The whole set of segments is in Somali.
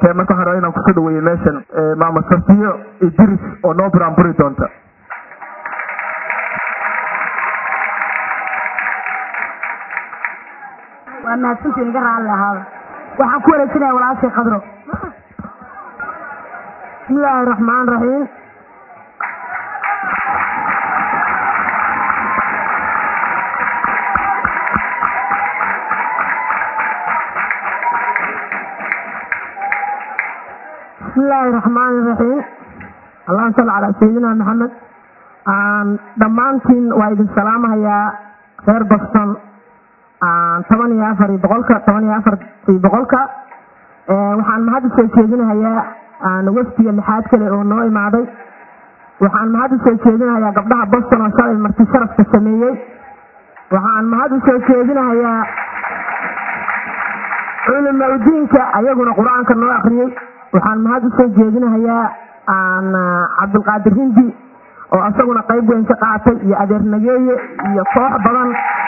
marka waxaan rabaa inaan kusoo dhaweeyo meeshan maama safiyo idris oo noo buraanburi doonta waa mahadsantiin iga raalli ahaada waxaan ku wareejinaya walaashii khadro bismillaahi raxmaan raxiim bismillaahi raxmaani raxiim allahuma salli calaa sayidina maxamed dhammaantiin waa idin salaamahayaa reer boston toban iyo afar iyo boqolka toban iyo afar iyo boqolka waxaan mahad usoo jeedinahayaa wafdiga lixaad kale oo noo imaaday waxaan mahad usoo jeedinahayaa gabdhaha boston oo shalay marti sharafka sameeyey waxaan mahad usoo jeedinahayaa culimaudiinka ayaguna qur-aanka noo akriyey waxaan mahad usoo jeedinahayaa cabdulqaadir hindi oo isaguna qayb weyn ka qaatay iyo adeer nageeye iyo koox badan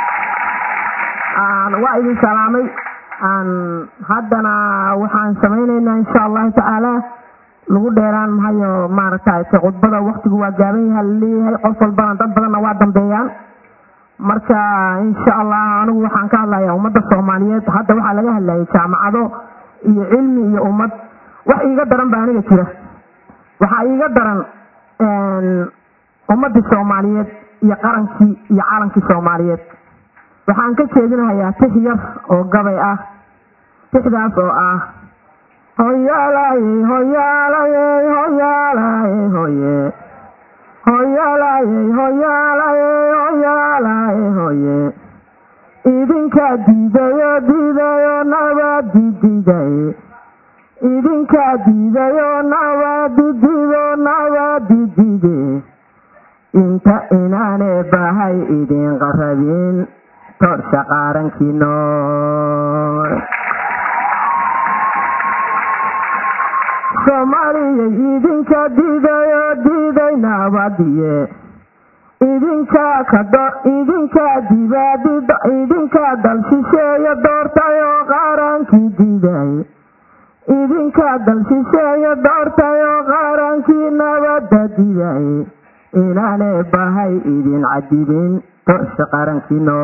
waa idin salaamay haddana waxaan samaynaynaa insha allahu tacaala lagu dheeraan mahayo maaragtay khudbada waktigu waa gaaban yaha laleeyahay qof walbana dad badanna waa dambeeyaan marka insha allah anigu waxaan ka hadlayaa ummadda soomaaliyeed hadda waxaa laga hadlayay jaamacado iyo cilmi iyo ummad wax iiga daran ba aniga jira waxaa iiga daran ummadii soomaaliyeed iyo qarankii iyo calankii soomaaliyeed waxaan ka jeedinahayaa tix yar oo gabay ah tixdaas oo ah hoyaalay hoyaalay hoyaalay hoye hoyaalay hoyaalay hoyaalay hoye idinka diidayo diidayo nabadi diiday idinka diidayo nabadi diido nabadi diide inta inaane bahay idin qarabin torsha qaarankiino soomaaliyay idinka diidayo diiday nabadiye idinka kado idinka dibaadido idinka dal shisheeyo doortayoo qaarankii diiday idinka dal shisheeyo doortayoo qaarankii nabada diiday inaane bahay idin cadibin torsha qarankiino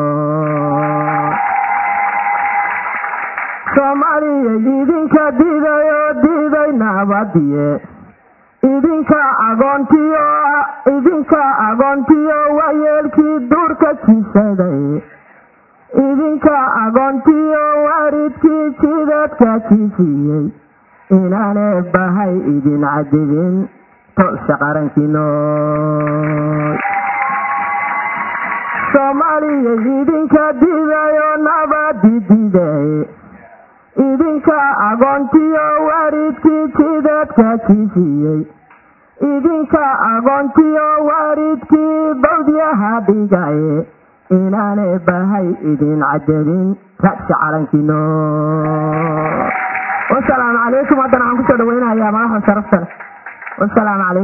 soomaaliyay idinka diidayo diiday nabadiye idinka agoontiyo idinka agoontiyo waayeelkii duurka jisaday idinka agoontiyo waaridkii jidadka jisiiyey inaane bahay idin cadibin tolsha qarankiino soomaaliyay idinka diidayo nabadi diiday idinka agoontiyo waaridkii jidadka jisiiyey idinka agoontiyo waaridkii bawdyaha dhigaye inaane bahay idin cadabin ragsi calankiino wasalaamu calaykum haddana waxaan kusoo dhaweynayaa madaxda sharafta leh wasalaamu calaykum